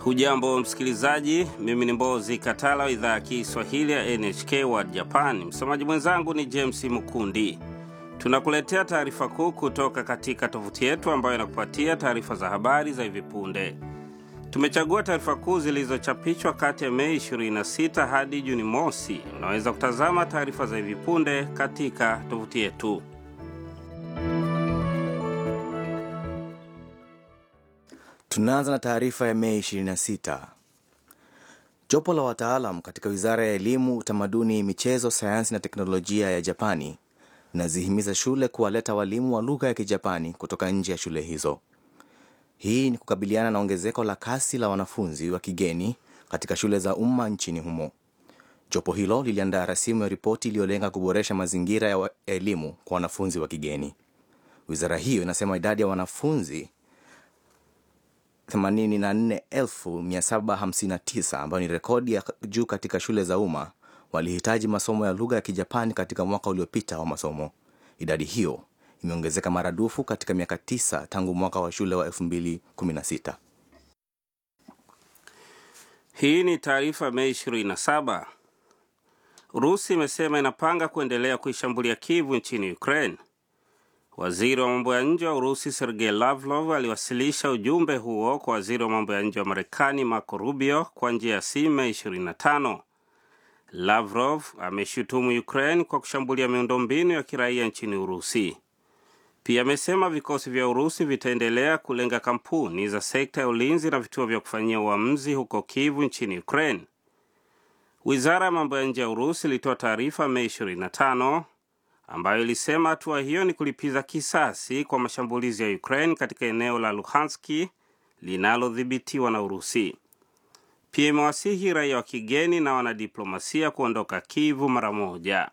Hujambo msikilizaji, mimi ni Mbozi Katala wa idhaa ya Kiswahili ya NHK World Japan. Msomaji mwenzangu ni James Mukundi. Tunakuletea taarifa kuu kutoka katika tovuti yetu ambayo inakupatia taarifa za habari za hivi punde. Tumechagua taarifa kuu zilizochapishwa kati ya Mei 26 hadi Juni mosi. Unaweza kutazama taarifa za hivi punde katika tovuti yetu. Tunaanza na taarifa ya Mei 26. Jopo la wataalam katika wizara ya elimu, utamaduni, michezo, sayansi na teknolojia ya Japani linazihimiza shule kuwaleta walimu wa lugha ya Kijapani kutoka nje ya shule hizo. Hii ni kukabiliana na ongezeko la kasi la wanafunzi wa kigeni katika shule za umma nchini humo. Jopo hilo liliandaa rasimu ya ripoti iliyolenga kuboresha mazingira ya elimu kwa wanafunzi wa kigeni. Wizara hiyo inasema idadi ya wanafunzi 84759 ambayo ni rekodi ya juu katika shule za umma walihitaji masomo ya lugha ya Kijapani katika mwaka uliopita wa masomo. Idadi hiyo imeongezeka maradufu katika miaka tisa tangu mwaka wa shule wa 2016. Hii ni taarifa Mei 27. Urusi imesema inapanga kuendelea kuishambulia Kivu nchini Ukraine. Waziri wa mambo ya nje wa Urusi Sergei Lavrov aliwasilisha ujumbe huo kwa waziri wa mambo ya nje wa Marekani Marco Rubio kwa njia ya simu Mei 25. Lavrov ameshutumu Ukraine kwa kushambulia miundombinu ya kiraia nchini Urusi. Pia amesema vikosi vya Urusi vitaendelea kulenga kampuni za sekta ya ulinzi na vituo vya kufanyia uamuzi huko Kivu nchini Ukraine. Wizara ya mambo ya nje ya Urusi ilitoa taarifa Mei 25 ambayo ilisema hatua hiyo ni kulipiza kisasi kwa mashambulizi ya Ukraine katika eneo la Luhanski linalodhibitiwa na Urusi. Pia imewasihi raia wa kigeni na wanadiplomasia kuondoka Kivu mara moja.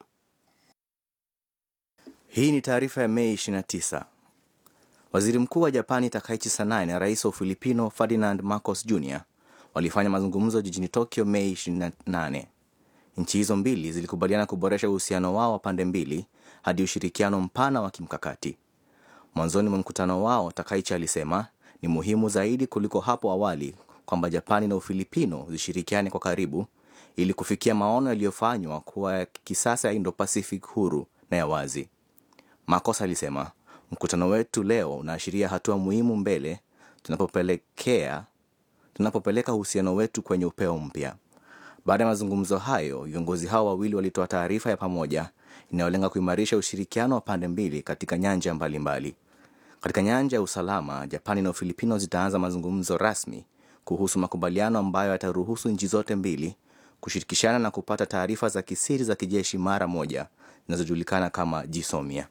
Hii ni taarifa ya Mei 29. Waziri Mkuu wa Japani Takaichi Sanae na rais wa Ufilipino Ferdinand Marcos Jr walifanya mazungumzo jijini Tokyo Mei 28. Nchi hizo mbili zilikubaliana kuboresha uhusiano wao wa pande mbili hadi ushirikiano mpana wa kimkakati. Mwanzoni mwa mkutano wao, Takaichi alisema ni muhimu zaidi kuliko hapo awali kwamba Japani na Ufilipino zishirikiane kwa karibu ili kufikia maono yaliyofanywa kuwa ya kisasa ya Indo-Pacific huru na ya wazi. Marcos alisema mkutano wetu leo unaashiria hatua muhimu mbele tunapopelekea tunapopeleka uhusiano wetu kwenye upeo mpya. Baada ya mazungumzo hayo, viongozi hao wawili walitoa taarifa ya pamoja inayolenga kuimarisha ushirikiano wa pande mbili katika nyanja mbalimbali mbali. Katika nyanja ya usalama, Japani na Ufilipino zitaanza mazungumzo rasmi kuhusu makubaliano ambayo yataruhusu nchi zote mbili kushirikishana na kupata taarifa za kisiri za kijeshi mara moja zinazojulikana kama jisomia.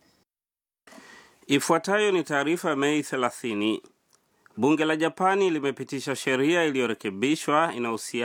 Ifuatayo ni taarifa ya Mei 30. Bunge la Japani limepitisha sheria iliyorekebishwa inahusiana